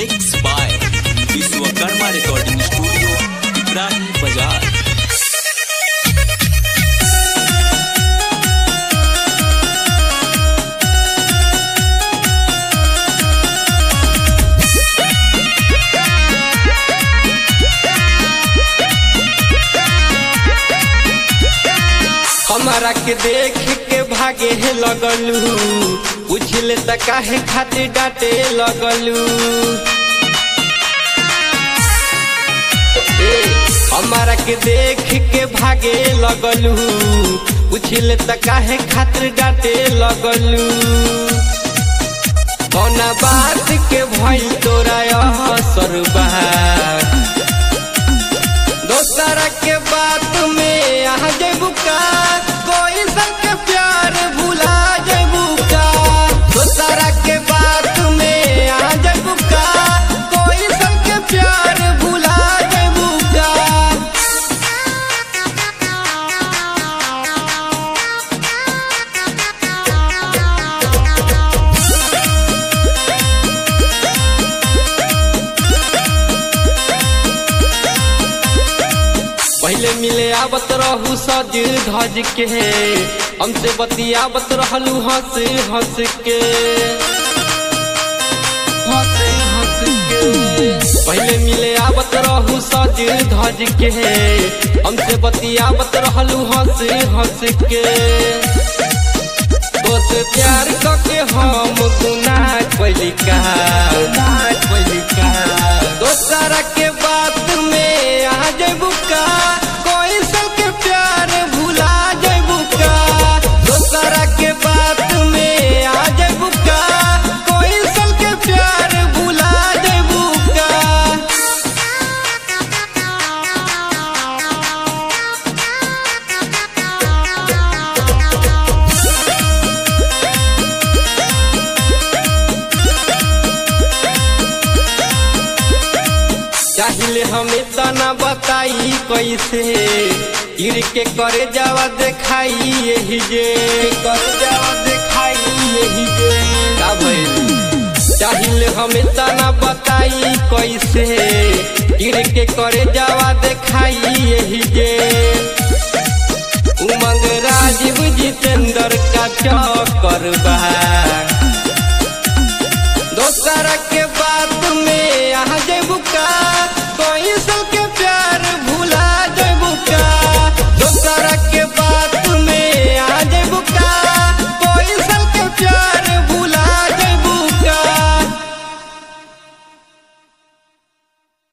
mix by Vishwakarma recording studio Ibrahim बाजार हमारा के देख के भागे है लगलू पूछले त काहे खातिर डांटे लगलू ए, हमारा के देख के भागे लगलू पूछले त काहे खातिर डांटे लगलू कौना बात के भइल तोरा असर बा दोसरा के बात में आ जेबू का कोई संग प्यार भुला जेबू का दोसरा के बात में आ जेबू का कोई संग प्यार भुला जेबू का पहले मिले आवत रहू सज धज के हमसे बतियावत रहलू हंस हंस के हंस हंस के पहले मिले आवत रहू सज धज के हमसे बतियावत रहलू हंस हंस के तोसे प्यार करके हम गुनाह कैली का कैली का दोसरा के बात में आ जेबू का कोई सबके प्यार भुला जेबू का दोसरा के बात में आ जेबू का कोई सबके प्यार भुला जेबू का चाहिले हमें तना बताई कैसे गिर के करे जावा देखाई यही जे करे जावा देखाई यही जे का भइल चाहिले हमें तना बताई कैसे गिर के करे जावा देखाई यही जे उमंग राजीव जितेंद्र का चक्कर बा दोसरा के